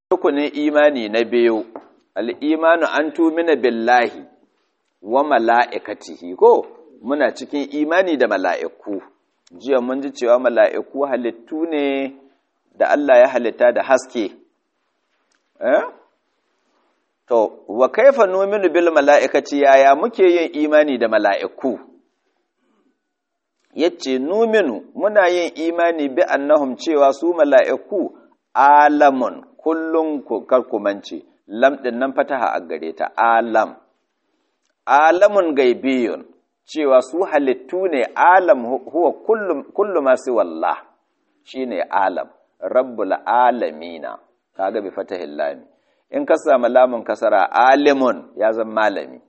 rukunin imani na biyu al'imanu an tumina billahi wa mala'ikatihi ko muna cikin imani da mala'iku jiya mun ji cewa mala'iku halittu ne da Allah ya halitta da haske eh to wa kaifa numinu bil mala'ikati yaya muke yin imani da mala'iku yace numinu muna yin imani bi annahum cewa su mala'iku alamun kullum karkumance lam ɗin nan fataha a gare ta alam alamun gaibiyun cewa su halittu ne alam huwa kullu masu wallah shi ne alam rabbul alamina kaga bi fatahin lami in ka samu lamun kasara alimun ya zama malami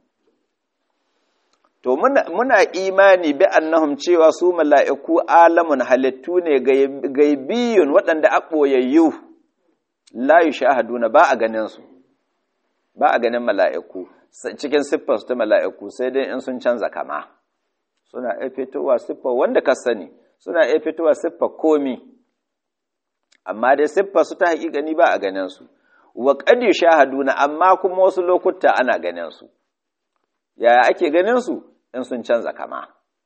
to muna, muna imani bi annahum cewa su mala'iku alamun halittu ne gaibiyun waɗanda a ɓoyayyu la yushahaduna ba a ganin su ba a ganin mala'iku cikin siffar su ta mala'iku sai dai in sun canza kama suna iya fitowa siffar wanda ka sani suna iya fitowa siffar komi amma dai siffar su ta haƙiƙani ba a ganin su wa qad yushahaduna amma kuma wasu lokuta ana ganin su yaya ake ganin su in sun canza kama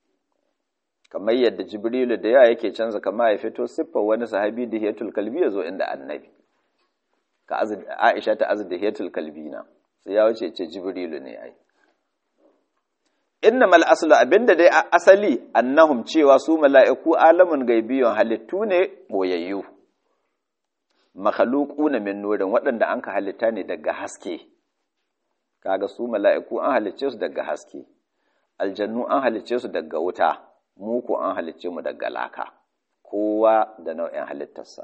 kamar yadda jibrilu da yawa yake canza kama ya fito siffar wani sahabi da hiyatul kalbi ya zo inda annabi ka Aisha ta azdihiyatul kalbina sai ya wuce ce Jibrilu ne ai innamal aslu abinda dai asali annahum cewa su mala'iku alamun gaibiyun halittu ne boyayyu makhluquna min nurin waɗanda anka halitta ne daga haske kaga su mala'iku an halicce su daga haske aljannu an halicce su daga wuta mu ko an halicce mu daga laka kowa da nau'in halittarsa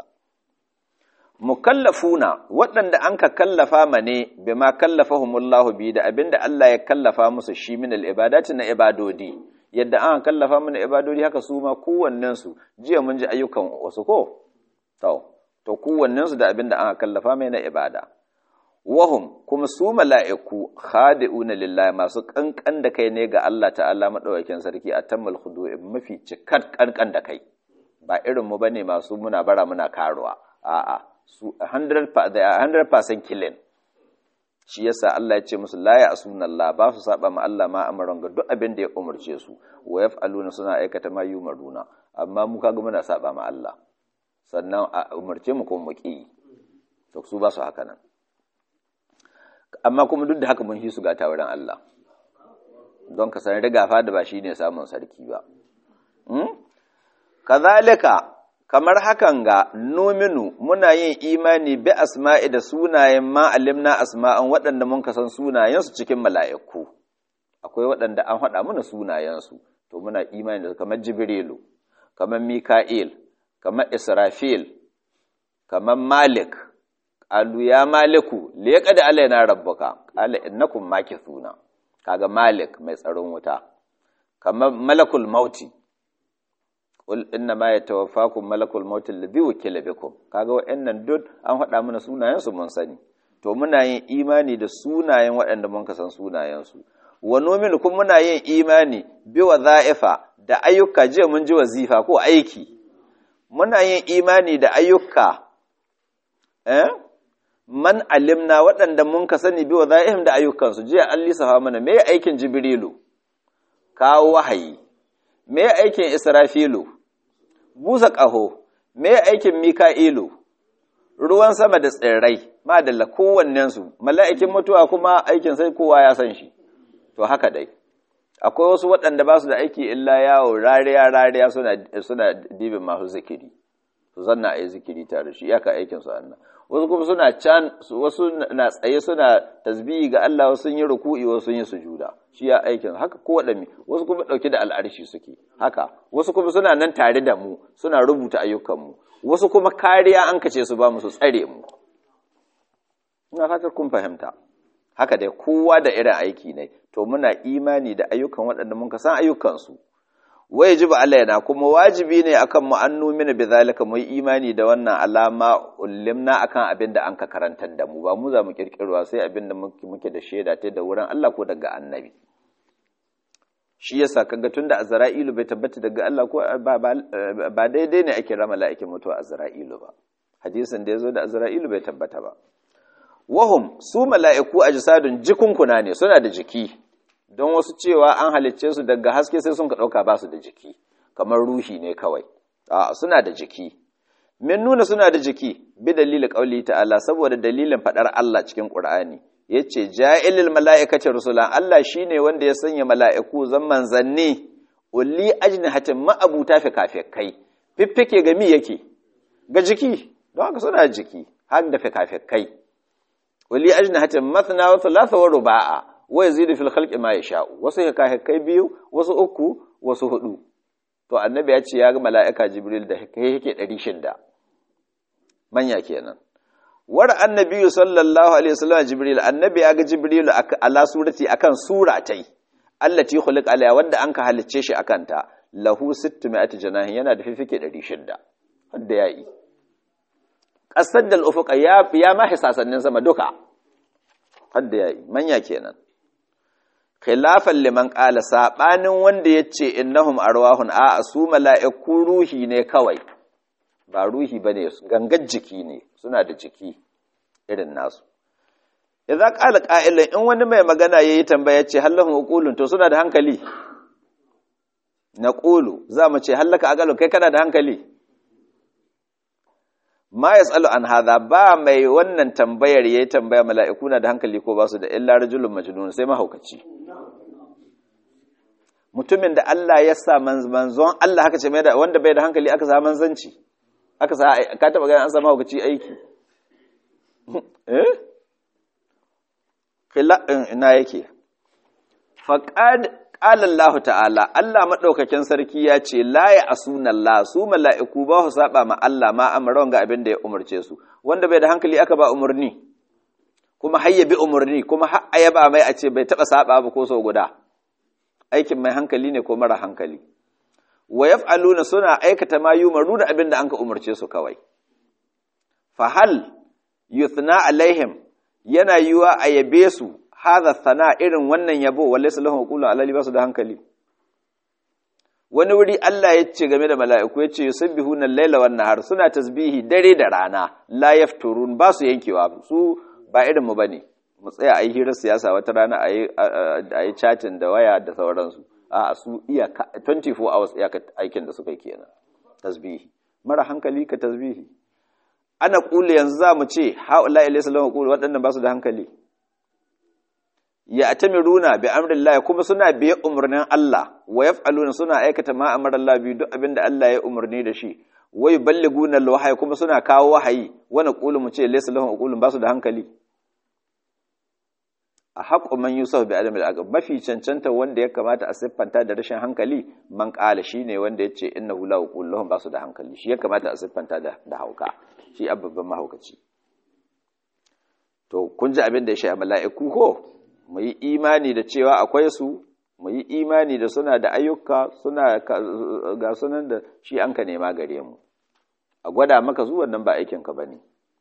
mukallafuna waɗanda an ka kallafa ma ne bi ma kallafahumullahu bi da abinda Allah ya kallafa musu shi min al-ibadati na ibadodi yadda an kallafa mana ibadodi haka su ma kowannen su jiya mun ji ayyukan wasu ko to to kowannen su da abinda an kallafa mai na ibada wahum kuma su mala'iku khadi'una lillahi masu kankan da kai ne ga Allah ta'ala madaukakin sarki atammal khudu'i mafi cikar kankan da kai ba irin mu bane masu muna bara muna karuwa a'a su 100% killing shi yasa Allah ya ce musu la ya asuna Allah ba su saba ma Allah ma amaran ga duk abin da ya umarce su wa yaf'aluna suna aikata ma yumaruna amma mu kaga muna saba ma Allah sannan a umarce mu ko mu ki to su ba su haka nan amma kuma duk da haka mun hisu ga wurin Allah don ka san riga fa da ba shine samun sarki ba kazalika kamar hakan ga nominu muna yin imani bi asma'i da sunayen ma'alimna asma'an waɗanda mun kasan sunayensu cikin mala'iku akwai waɗanda an haɗa muna sunayensu to muna imani da kamar jibrilu kamar mika'il kamar israfil kamar malik qalu ya maliku liqad alaina rabbuka qala innakum makithuna kaga malik mai tsaron wuta kamar malakul mauti qul inna ma yatawaffakum malakul maut alladhi wukila bikum kaga wa'annan duk an faɗa mana sunayen su mun sani to muna yin imani da sunayen waɗanda mun ka san sunayen su wa nu'minu kun muna yin imani bi wadha'ifa da ayyuka je mun ji wazifa ko aiki muna yin imani da ayyuka eh man alimna waɗanda mun ka sani bi wadha'ihim da ayyukan su jiya an lissafa mana me aikin jibrilu kawo wahayi me aikin Israfilu, busa ƙaho, me aikin Mika'ilu, ruwan sama da tsirrai, madalla kowannensu, mala'ikin mutuwa kuma aikin sai kowa ya san shi, to haka dai. Akwai wasu waɗanda ba su da aiki illa yawo rariya rariya suna dibin masu zikiri, su zanna a yi zikiri tare shi, yaka aikinsu annan. Wasu kuma suna can, wasu na tsaye suna tasbihi ga Allah wasu sun yi ruku'i wasu sun yi sujuda. shi ya aikin haka ko waɗanne wasu kuma ɗauke da al'arshi suke haka wasu kuma suna nan tare da mu suna rubuta ayyukanmu wasu kuma kariya an kace su ba mu su tsare mu ina fatar kun fahimta haka dai kowa da irin aiki ne to muna imani da ayyukan waɗanda mun san ayyukansu wai jiba alaina kuma wajibi ne akan mu an numina bi zalika mu imani da wannan alama ulimna akan abin da an ka karantar da mu ba mu za mu kirkirwa sai abin da muke da shaida ta da wurin Allah ko daga annabi shi yasa kaga tunda azra'ilu bai tabbata daga Allah ko ba daidai ne ake rama mala'ikin mutuwa azra'ilu ba hadisin da yazo da azra'ilu bai tabbata ba wahum su mala'iku ajsadun jikunkuna ne suna da jiki don wasu cewa an halicce su daga haske sai sun ka dauka ba su da jiki kamar ruhi ne kawai a suna da jiki min nuna suna da jiki bi dalilin qauli ta'ala saboda dalilin fadar Allah cikin Qur'ani yace ja'ilil mala'ikati rusulan Allah shine wanda ya sanya mala'iku zan manzanni ulli ajnihatin ma'abuta fi kai fiffike ga mi yake ga jiki don haka suna jiki har da fikafikai ulli ajnihatin mathna wa thalatha wa ruba'a wa yazidu fil khalqi ma yasha wasu fikafikai biyu wasu uku wasu hudu to annabi ya ce ya ga mala'ika jibril da kai yake 600 manya kenan war annabi sallallahu alaihi wasallam jibril annabi ya ga jibril ala surati akan sura tai allati khuliq alaiha wanda an ka halicce shi akan ta lahu 600 janahin yana da fifike 600 wanda ya yi kasar da ufuqa ya ya ma hisasannin sama duka wanda ya yi manya kenan khilafan liman qala sabanin wanda yace innahum arwahun a su mala'iku ruhi ne kawai ba ruhi bane gangar jiki ne suna da jiki irin nasu idza qala qa'ilun in wani mai magana yayi tambaya ce hallahum uqulun to suna da hankali naqulu za mu ce hallaka aqalu kai kana da hankali ma yasalu an hadha ba mai wannan tambayar yayi tambaya mala'iku na da hankali ko ba su da illa rajulun majnun sai mahaukaci mutumin da Allah ya sa manzon Allah haka ce mai da wanda bai da hankali aka sa manzanci aka sa ka taba ganin an sa mahaukaci aiki eh ina yake faqad qala Allah ta'ala Allah madaukakin sarki ya ce la ya asuna Allah su mala'iku ba su saba ma Allah ma amran ga abin da ya umarce su wanda bai da hankali aka ba umarni kuma hayya bi umarni kuma har ayaba mai a ce bai taba saba ba ko sau guda aikin mai hankali ne ko mara hankali wa yaf'aluna suna aikata ma yumaru da abin da anka umarce su kawai fa hal yuthna alaihim yana yiwa a yabe su hadha sana irin wannan yabo wallahi lahu qulu alali basu da hankali wani wuri Allah ya ce game da mala'iku ya ce yusabbihuna al-laila wan nahar suna tasbihi dare da rana la yafturun ba su yankewa su ba irin mu bane mu tsaya a yi hirar siyasa wata rana a yi chatting da waya da sauransu a su iya 24 hours iyaka aikin da suka yi kenan tasbihi mara hankali ka tasbihi ana kula yanzu za mu ce haula ilayhi salamu kula waɗannan ba su da hankali ya atamiruna bi amrillah kuma suna biye umarnin Allah wa yaf'aluna suna aikata ma amara Allah bi duk abinda Allah ya umarni da shi wa yuballiguna alwahyi kuma suna kawo wahayi wa naqulu mu ce laysa lahum aqulun ba su da hankali a haƙo man yusuf bi adam al mafi cancanta wanda ya kamata a siffanta da rashin hankali man ƙala shi ne wanda ya ce inna hula wa lahum ba su da hankali shi ya kamata a siffanta da hauka shi babban mahaukaci to kun ji abin da ya sha mala'iku ko mu yi imani da cewa akwai su mu yi imani da suna da ayyuka suna ga sunan da shi an ka nema gare mu a gwada maka zuwan nan ba aikinka ba ne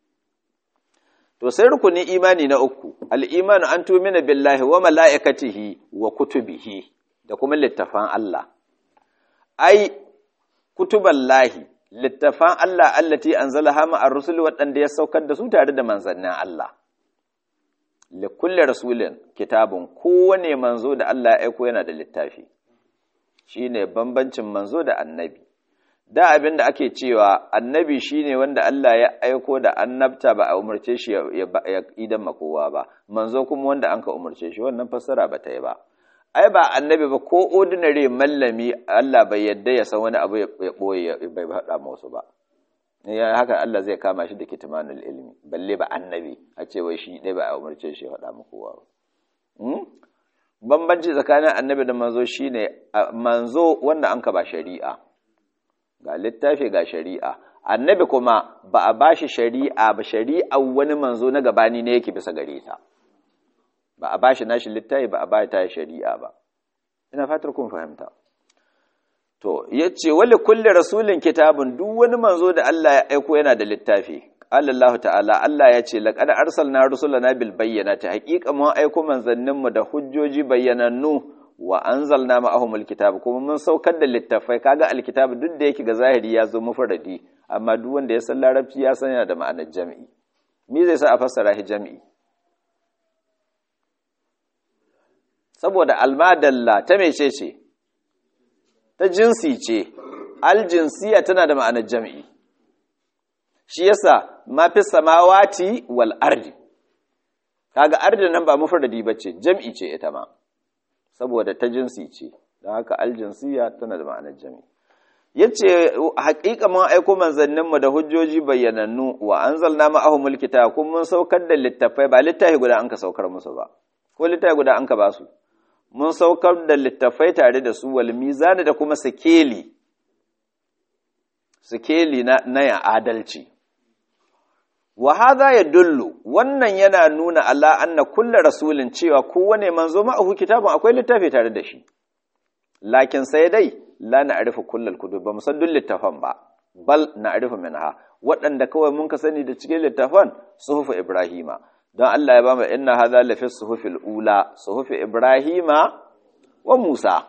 to sai rukunin imani na uku al'imanu an tumina billahi wa mala'ikatihi wa kutubihi da kuma littafan Allah ai kutuban lahi littafan Allah allati an zala hama a rusul waɗanda ya saukar da su tare da manzannin Allah likulle rasulin kitabun kowane manzo da Allah ya aiko yana da littafi shine bambancin manzo da annabi da abin da ake cewa annabi shine wanda Allah ya aiko da annabta ba a umarce shi ya idan makowa ba manzo kuma wanda an ka umarce shi wannan fassara ba ta yi ba ai ba annabi ba ko ordinary mallami Allah bai yadda ya san wani abu ya boye bai faɗa musu ba ya haka Allah zai kama shi da kitmanul ilmi balle ba annabi a ce wai shi dai ba a umarce shi ya faɗa makowa ba bambanci tsakanin annabi da manzo shine manzo wanda an ka ba shari'a ga littafi ga shari'a annabi kuma ba a bashi shari'a ba shari'a wani manzo na gabani ne yake bisa gare ta ba a bashi nashi littafi ba a ba ta shari'a ba ina fatar kun fahimta to yace wali kulli rasulin kitabun duk wani manzo da Allah ya aiko yana da littafi Allah ta'ala Allah ya ce laqad arsalna rusulana bil bayyinati haqiqa mun aiko manzanninmu da hujjoji bayyanannu wa anzalna ma'ahumul kitab kuma mun saukar da littafai kaga alkitab duk da yake ga zahiri ya zo mufradi amma duk wanda ya san larabci ya san yana da ma'anar jami'i me zai sa a fassara shi jami'i saboda almadalla ta mece ce ta jinsi ce aljinsiya tana da ma'anar jam'i shi yasa mafi samawati wal ardi kaga ardi nan ba mufradi bace jam'i ce ita ma saboda ta jinsi ce don haka aljinsiya tana da ma'anar jam'i yace haƙiƙa mun aiko manzannin mu da hujjoji bayyanannu wa anzalna ma'ahumul kitaba kun mun saukar da littafai ba littafi guda an ka saukar musu ba ko littafi guda an ka ba su mun saukar da littafai tare da su wal mizani da kuma sikeli sikeli na na ya adalci wa hadha yadullu wannan yana nuna Allah anna kullu rasulin cewa kowane manzo ma'ahu kitabun akwai littafi tare da shi lakin sai dai la na'rifu kullal kutub ba musan duk littafan ba bal na'rifu minha waɗanda kawai mun ka sani da cikin littafan suhufu ibrahima don Allah ya ba mu inna hadha la fi suhufil ula suhufi ibrahima wa musa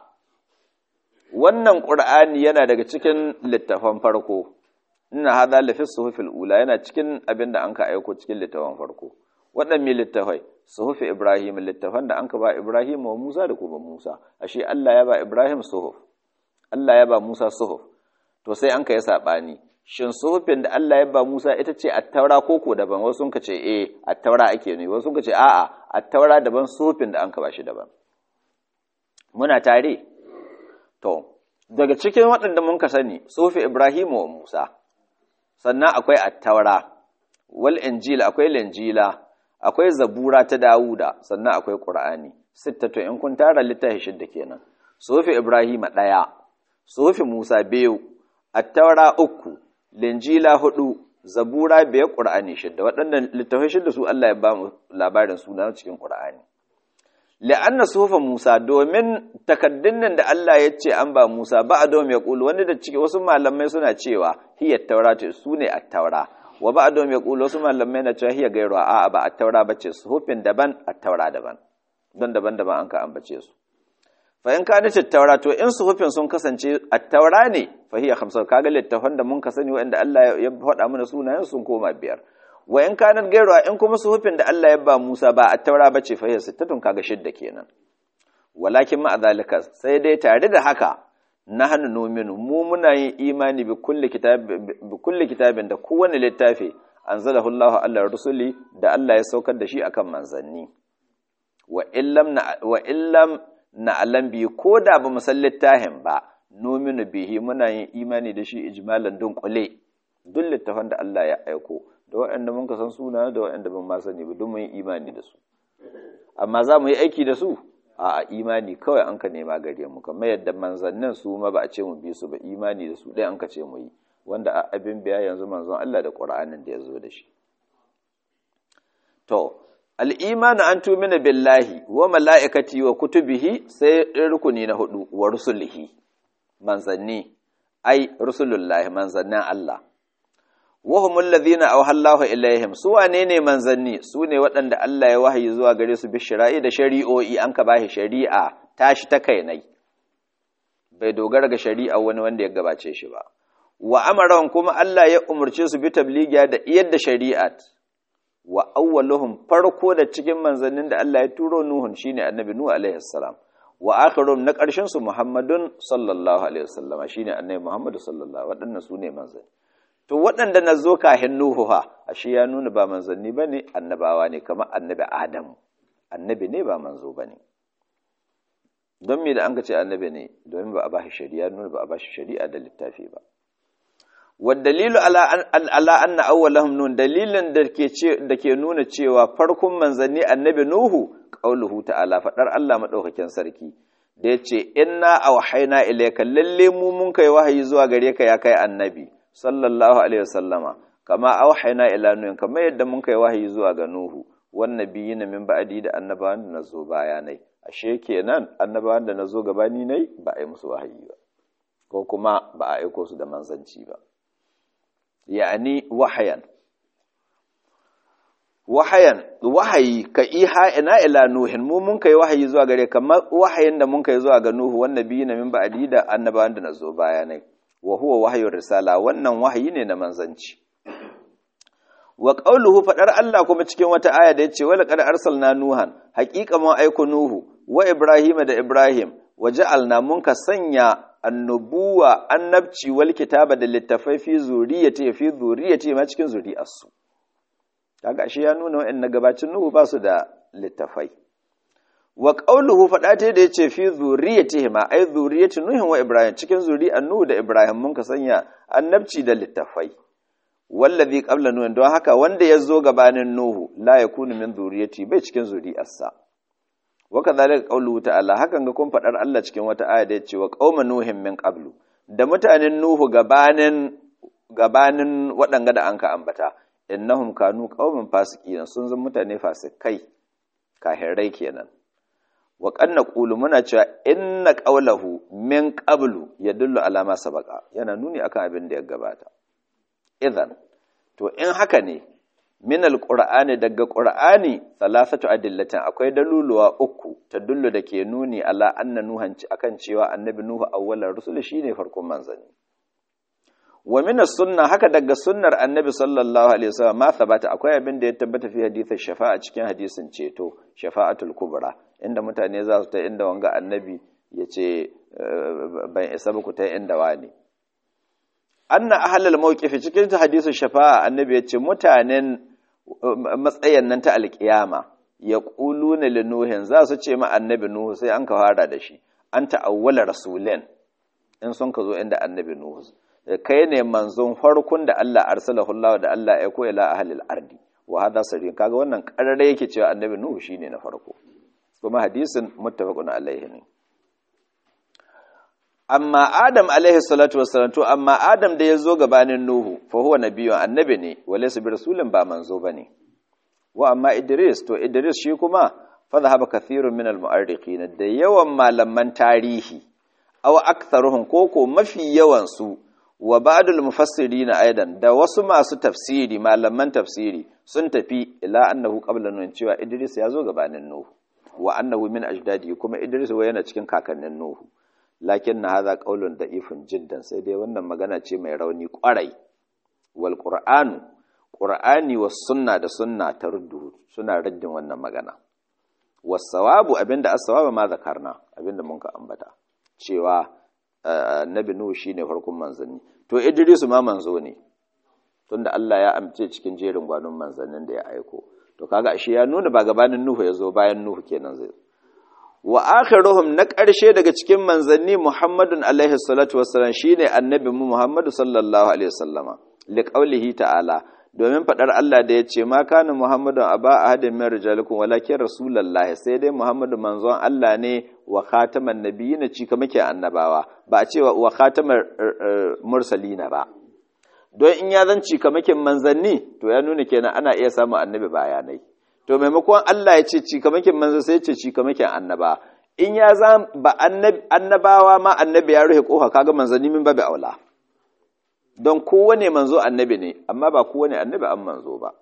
wannan qur'ani yana daga cikin littafan farko inna hadha la fi suhufil ula yana cikin abinda an ka aiko cikin littafan farko waɗanne littafai suhufi ibrahim littafan da an ka ba ibrahim wa musa da kuma musa ashe Allah ya ba ibrahim suhuf Allah ya ba musa suhuf to sai an ka yi saɓani shin suhufin da Allah ya ba musa ita ce attaura ko ko daban wasu ka ce eh attaura ake ne wasu ka ce a'a attaura daban suhufin da an ka ba shi daban muna tare to daga cikin waɗanda mun ka sani suhufi ibrahim wa musa sannan akwai attaura wal injil akwai linjila akwai zabura ta dawuda sannan akwai qur'ani sittatu in kun tara littafi shidda kenan sufi ibrahima ɗaya sufi musa biyu attaura uku linjila hudu zabura biyar qur'ani shidda waɗannan littafai shidda su Allah ya ba mu labarin suna cikin qur'ani la'anna sufa musa domin takaddun nan da Allah ya ce an ba musa ba a domin ya kulu wanda da ciki wasu malamai suna cewa hiya taurata su ne attaura wa ba a domin ya kulu wasu malamai na cewa hiya gairuwa a'a ba attaura bace sufin daban attaura daban don daban-daban an ka ambace su fa in ka nace taura to in suhufin sun kasance attaura ne fa hiya khamsa kaga littafan da mun ka sani wanda Allah ya faɗa mana sunayen sun koma biyar wa in kanan gairuwa in kuma suhufin da Allah ya ba Musa ba attaura bace fa hiya sittatun kaga shidda kenan walakin ma zalika sai dai tare da haka nahnu numinu mu muna yin imani bi kulli kitab bi kulli kitabin da kowane littafi anzalahu Allahu ala rusuli da Allah ya saukar da shi akan manzanni wa illam na wa illam na alam bi ko da ba san littafin ba nominu bihi muna yin imani da shi ijmalan dunkule duk littafan da Allah ya aiko da waɗanda mun san suna da waɗanda ban ma sani ba duk mun yi imani da su amma za mu yi aiki da su a imani kawai an ka nema gare mu kamar yadda manzannin su ma ba a ce mu bi su ba imani da su ɗaya an ka ce mu yi wanda abin biya yanzu manzon Allah da Qur'anin da ya zo da shi to al'imanu an tumina billahi wa mala'ikati wa kutubihi sai rukuni na hudu wa rusulihi manzanni ai rusulullahi manzannin Allah wahumul ladhina awhallahu ilaihim su wane ne manzanni su ne waɗanda Allah ya wahayi zuwa gare su bi shari'i da shari'o'i an ka bashi shari'a tashi ta kai nai bai dogara ga shari'a wani wanda ya gabace shi ba wa amaran kuma Allah ya umurce su bi tabligiya da iyar da shari'at wa awwaluhum farko da cikin manzannin da Allah ya turo Nuhun shine annabi Nuhu alaihi salam wa akhirum na ƙarshen su Muhammadun sallallahu alaihi wasallama shine annabi Muhammadu sallallahu waɗannan su ne manzanni to waɗanda na zo kahin Nuhu ha ashe ya nuna ba manzanni bane annabawa ne kamar annabi Adamu annabi ne ba manzo bane don me da an ka ce annabi ne domin ba a ba shi shari'a nuna ba a ba shi shari'a da littafi ba والدليل على أن على أن أولهم نون دليل da ke nuna cewa farkon manzanni annabi Nuhu qauluhu ta'ala fadar Allah madaukakin sarki da yace inna awhayna ilayka lalle mu mun kai wahayi zuwa gare ka ya kai annabi sallallahu alaihi wasallama kama awhayna ila nuhin kama yadda mun kai wahayi zuwa ga Nuhu wan nabiyina min ba'di da annabawan da nazo bayanai ashe kenan annabawan da nazo gabani nai ba a yi musu wahayi ba ko kuma ba a aiko su da manzanci ba yani wahayan wahayan wahayi ka iha ina ila nuhin mu mun kai wahayi zuwa gare kamar wahayin da mun kai zuwa ga nuhu wannan biyu na min ba'di da annabawan da nazo bayanai wa huwa wahyu risala wannan wahayi ne na manzanci wa qawluhu fadar Allah kuma cikin wata aya da yace wala qad arsalna nuhan haqiqa mun aiko nuhu wa Ibrahim da Ibrahim waja'alna mun ka sanya annubuwa annabci wal kitaba da littafai fi zuriyati fi zuriyati ma cikin zuri'arsu kaga shi ya nuna wa'annan gabacin Nuhu ba su da littafai wa qawluhu fada ta da yace fi zuriyati ma ai zuriyati Nuhu wa Ibrahim cikin zuri'ar Nuhu da Ibrahim mun ka sanya annabci da littafai wallazi qabla Nuhu don haka wanda ya zo gabanin Nuhu la yakunu min zuriyati bai cikin zuri'arsa waka zalika qawluhu ta'ala hakan ga kun fadar Allah cikin wata aya da yace wa qauma nuhin min qablu da mutanen nuhu gabanin gabanin waɗanga da anka ambata innahum kanu qauman fasiqin sun zama mutane fasikai kahirai kenan wa qanna qulu muna cewa inna qawlahu min qablu yadullu ala ma sabaqa yana nuni akan abin da ya gabata idan to in haka ne min alqur'ani daga qur'ani salasatu adillatin akwai daluluwa uku ta dullu da ke nuni ala anna nuhan akan cewa annabi nuhu awwalar rusul shine farkon manzanni wa min sunna haka daga sunnar annabi sallallahu alaihi wasallam ma sabata akwai abin da ya tabbata fi hadithin shafa'a cikin hadisin ceto shafa'atul kubra inda mutane za su ta inda wanga annabi ya ce ban isa ba ku ta inda wani anna ahlal mawqifi cikin hadisin shafa'a annabi ya ce mutanen matsayin nan ta alkiyama ya ƙuluna linuhin za su ce ma annabi nuhu sai an ka fara da shi an ta'awwala rasulin in sun ka zo inda annabi nuhu kai ne manzon farkon da Allah arsalahu Allah da Allah ya koya la ahlil ardi wa hada sirrin kaga wannan karare yake cewa annabi nuhu shine na farko kuma hadisin muttafaqun alaihi ne amma adam alaihi salatu wassalam to amma adam da ya zo gabanin nuhu fa huwa nabiyyun annabi ne walaysa bi rasulin ba manzo bane wa amma idris to idris shi kuma fa dhahaba kathirun min almu'arriqin da yawan malaman tarihi aw aktharuhum koko mafi yawan su wa ba'dul mufassirin aidan da wasu masu tafsiri malaman tafsiri sun tafi ila annahu qabla nuh cewa idris ya zo gabanin nuhu wa annahu min ajdadi kuma idris wa yana cikin kakannin nuhu lakin na haza ƙaulun da ifin jiddan sai dai wannan magana ce mai rauni ƙwarai wal ƙur'anu ƙur'ani wa sunna da sunna ta ruddu suna raddin wannan magana wasawabu abinda as-sawabu ma zakarna abinda mun ka ambata cewa annabi nuhu shine farkon manzanni to idrisu ma manzo ne tunda Allah ya amce cikin jerin gwanon manzannin da ya aiko to kaga ashe ya nuna ba gabanin nuhu ya zo bayan nuhu kenan zai wa akhiruhum na ƙarshe daga cikin manzanni Muhammadun alaihi salatu wassalam shine annabi mu Muhammadu sallallahu alaihi wasallama li qaulihi ta'ala domin fadar Allah da yace ma kana Muhammadun aba ahadin min rijalikum walakin rasulullahi sai dai Muhammadu manzon Allah ne wa khataman nabiyina ci kamar ke annabawa ba a ce wa khataman mursalina ba don in ya zanci kamakin manzanni to ya nuna kenan ana iya samun annabi bayanai to maimakon Allah ya ce cikamakin manzo sai ce cikamakin annaba in ya za ba annabawa ma annabi ya rufe kofa kaga manzanni min babu aula don kowane manzo annabi ne amma ba kowane annabi an manzo ba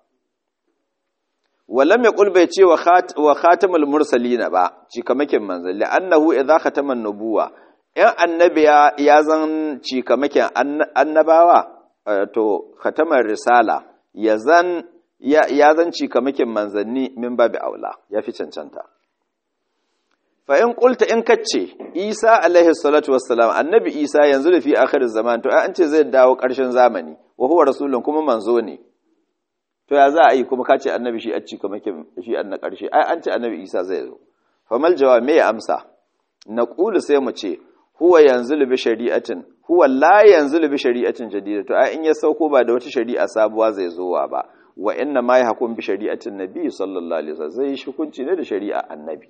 walam yaqul bai ce wa khatamul mursalina ba cikamakin manzanni annahu idza khatama nubuwa in annabi ya zan cikamakin annabawa to khatamar risala ya zan ya zanci kamakin manzanni min babu aula ya fi cancanta fa in qulta in kace Isa alaihi salatu wassalam annabi Isa yanzu da fi akhir zaman to an ce zai dawo ƙarshen zamani wa huwa rasulun kuma manzo ne to ya za a yi kuma kace annabi shi a ci kamakin shi an na ƙarshe ai an ce annabi Isa zai zo fa mal jawab me ya amsa naqulu sai mu ce huwa yanzu bi shari'atin huwa la yanzu bi shari'atin jadida to ai in ya sauko ba da wata shari'a sabuwa zai zowa ba wa inna ma yahkum bi shari'atin nabi sallallahu alaihi wasallam zai hukunci ne da shari'a annabi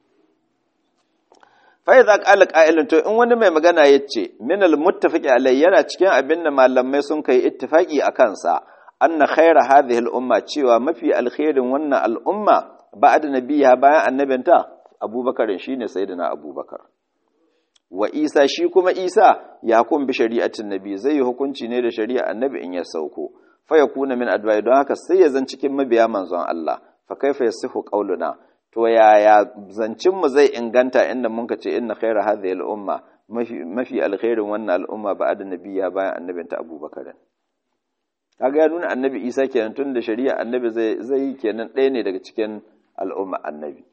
fa idza qala qa'ilun to in wani mai magana yace min al muttafaqi alai yana cikin abin da malamai sun kai ittifaqi akan sa anna khayra hadhihi al umma cewa mafi alkhairin wannan al umma ba'da nabiyya bayan annabinta abubakar shine sayyidina abubakar wa isa shi kuma isa ya kun bi shari'atin nabi zai yi hukunci ne da shari'a annabi in ya sauko fa yakuna min adwa'i don haka sai ya zan cikin mabiya manzon Allah fa kaifa yasihu qauluna to yaya zancin mu zai inganta inda mun ka ce inna khayra hadhihi al-umma mafi mafi alkhairin wannan al'umma ba'da nabiyya bayan annabin ta Abubakar kaga ya nuna annabi Isa kenan tun da shari'a annabi zai zai kenan ɗaya ne daga cikin al'umma annabi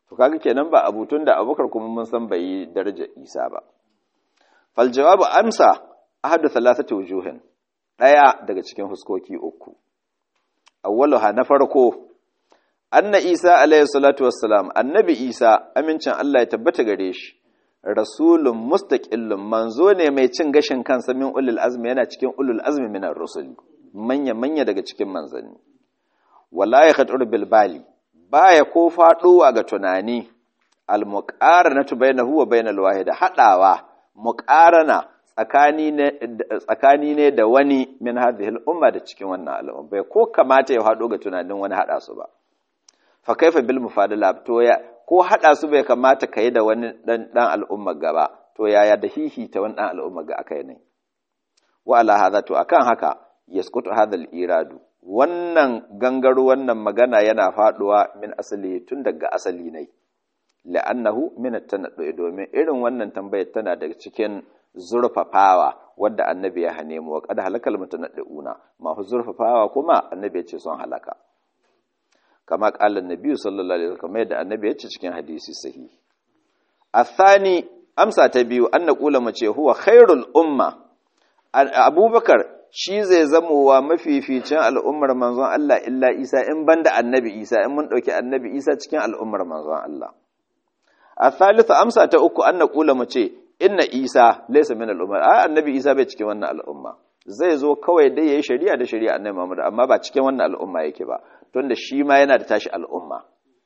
to kaga kenan ba abutun da abubakar kuma mun san bai yi darajar isa ba fal jawabu amsa ahadu thalathati wujuhin daya daga cikin huskoki uku awwaluha na farko anna isa alayhi salatu wassalam annabi isa amincin Allah ya tabbata gare shi rasulun mustaqillun manzo ne mai cin gashin kansa min ulul azmi yana cikin ulul azmi min ar-rusul manya manya daga cikin manzanni wala ya khatur bil bali baya ko faɗowa ga tunani al-muqaranatu bainahu wa bainal wahid hadawa muqarana tsakani ne tsakani ne da wani min hadhihi al-umma da cikin wannan al'umma bai ko kamata ya hado ga tunanin wani hada su ba fa kaifa bil mufadala to ya ko hada su bai kamata kai da wani dan dan al'umma gaba to yaya da hihi ta wani dan al'umma ga akai ne wa ala hadha to akan haka yaskutu hadha al-iradu wannan gangaro wannan magana yana faduwa min asali tun daga asali ne la'annahu min at-tanaddu domin irin wannan tambayar tana daga cikin zurfafawa wadda annabi ya hane mu wa qad halakal mutanaddiuna ma hu zurfafawa kuma annabi ya ce son halaka kama qala annabi sallallahu alaihi wasallam yadda annabi ya ce cikin hadisi sahihi athani amsa ta biyu an naqula mu ce huwa khairul umma abubakar shi zai zamowa mafificin al'ummar manzon Allah illa Isa in banda annabi Isa in mun ɗauki annabi Isa cikin al'ummar manzon Allah. A thalitha amsa ta uku an na ƙula mu ce, inna Isa laisa min al'ummar, a annabi Isa bai cikin wannan al'umma. Zai zo kawai dai ya yi shari'a da shari'a annabi Muhammad amma ba cikin wannan al'umma yake ba, tun da shi ma yana da tashi al'umma.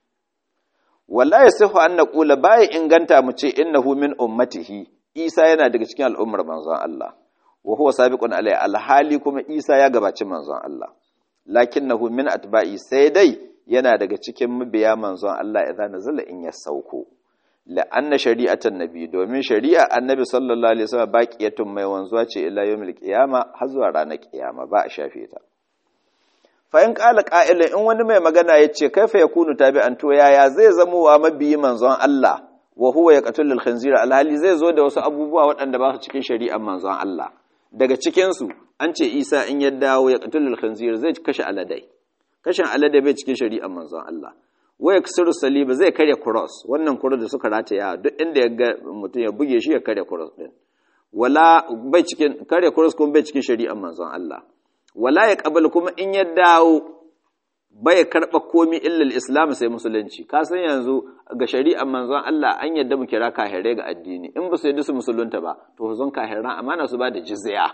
Wallahi sihu an na ƙula baya inganta mu ce innahu min ummatihi, Isa yana daga cikin al'ummar manzon Allah. wa huwa sabiqun alai alhali kuma Isa ya gabaci manzon Allah lakinnahu min atba'i sai dai yana daga cikin mabiya manzon Allah idza nazala in ya sauko la anna shari'atan nabi domin shari'a annabi sallallahu alaihi wasallam baqiyatun mai wanzuwa ce ila yawmil qiyama har zuwa ranar qiyama ba a shafe ta fa in qala qa'ila in wani mai magana yace kaifa yakunu tabi'an to yaya zai zamo wa mabiyi manzon Allah wa huwa yaqtul al-khinzira alhali zai zo da wasu abubuwa waɗanda ba su cikin shari'ar manzon Allah daga cikinsu an ce isa in ya dawo ya ƙatulul khanzir zai kashe aladai kashin aladai bai cikin shari'ar manzon Allah waya kusuru saliba zai karya cross wannan cross da suka rataya duk inda ya ga mutum ya buge shi ya karya cross din wala bai cikin karya cross kuma bai cikin shari'ar manzon Allah wala ya qabal kuma in ya dawo bai karɓa komi illal islam sai musulunci ka san yanzu ga shari'ar manzon Allah an yadda mu kira kahirai ga addini in ba su yadda su musulunta ba to zon kahiran amana su ba da jizya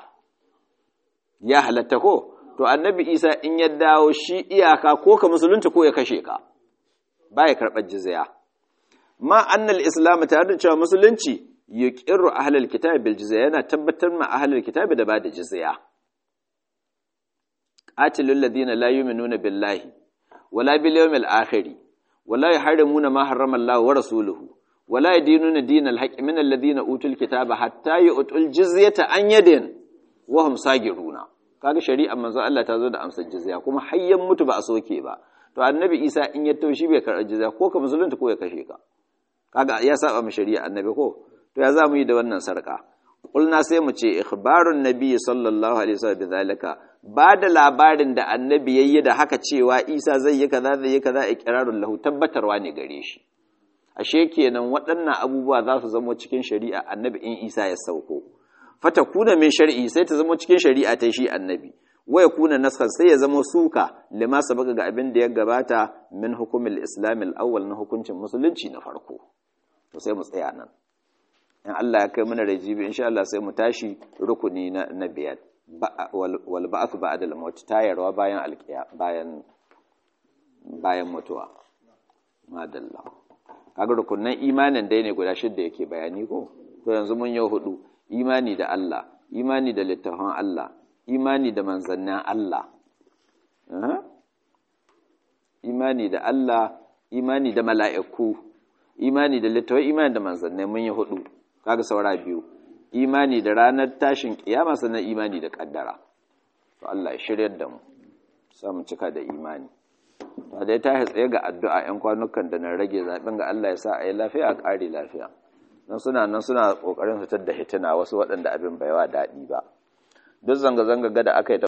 ya halatta ko to annabi Isa in ya dawo shi iyaka ko ka musulunta ko ya kashe ka baya karɓar jizya ma annal islam tare da cewa musulunci yuqirru ahlul kitab bil jizya yana tabbatar ma ahlul kitab da ba da jizya qatilul ladina la yu'minuna billahi wala bil yawmil akhir wala yuharrimuna ma harrama Allah wa rasuluhu wala yadinuna dinal haqqi min alladhina utul kitaba hatta yu'tul jizyata an yadin wa hum sagiruna kaga shari'ar manzo Allah ta zo da amsar jizya kuma hayyan mutu ba a soke ba to annabi Isa in ya taushi bai karɓar jizya ko ka musulunta ko ya kashe ka kaga ya saba mu shari'a annabi ko to ya za mu yi da wannan sarka kulna sai mu ce ikhbarun nabi sallallahu alaihi wasallam bidhalika ba da labarin da annabi yayi da haka cewa Isa zai yi kaza zai yi kaza iqrarul lahu tabbatarwa ne gare shi ashe kenan waɗannan abubuwa za su zama cikin shari'a annabi in Isa ya sauko fata kuna min shar'i sai ta zama cikin shari'a ta shi annabi waya kuna naskan sai ya zama suka lima sabaka ga abin da ya gabata min hukumil islamil awwal na hukuncin musulunci na farko to sai mu tsaya nan in Allah ya kai mana rajibi insha Allah sai mu tashi rukuni na, na biyar wal ba'ath ba'da al-maut tayarwa bayan alqiya bayan bayan mutuwa madalla kaga rukunan imanin dai ne guda shidda yake bayani ko to yanzu mun yi hudu imani da Allah imani da littafin Allah imani da manzannin Allah imani da Allah imani da mala'iku imani da littafin imani da manzannai mun yi hudu kaga saura biyu imani da ranar tashin kiyama sannan imani da kaddara to Allah ya shiryar da mu samu cika da imani to dai ta tsaye ga addu'a ƴan kwanukan da na rage zaɓen ga Allah ya sa a yi lafiya a ƙari lafiya nan suna nan suna ƙoƙarin fitar da hitina wasu waɗanda abin bai wa daɗi ba duk zanga-zanga ga da aka yi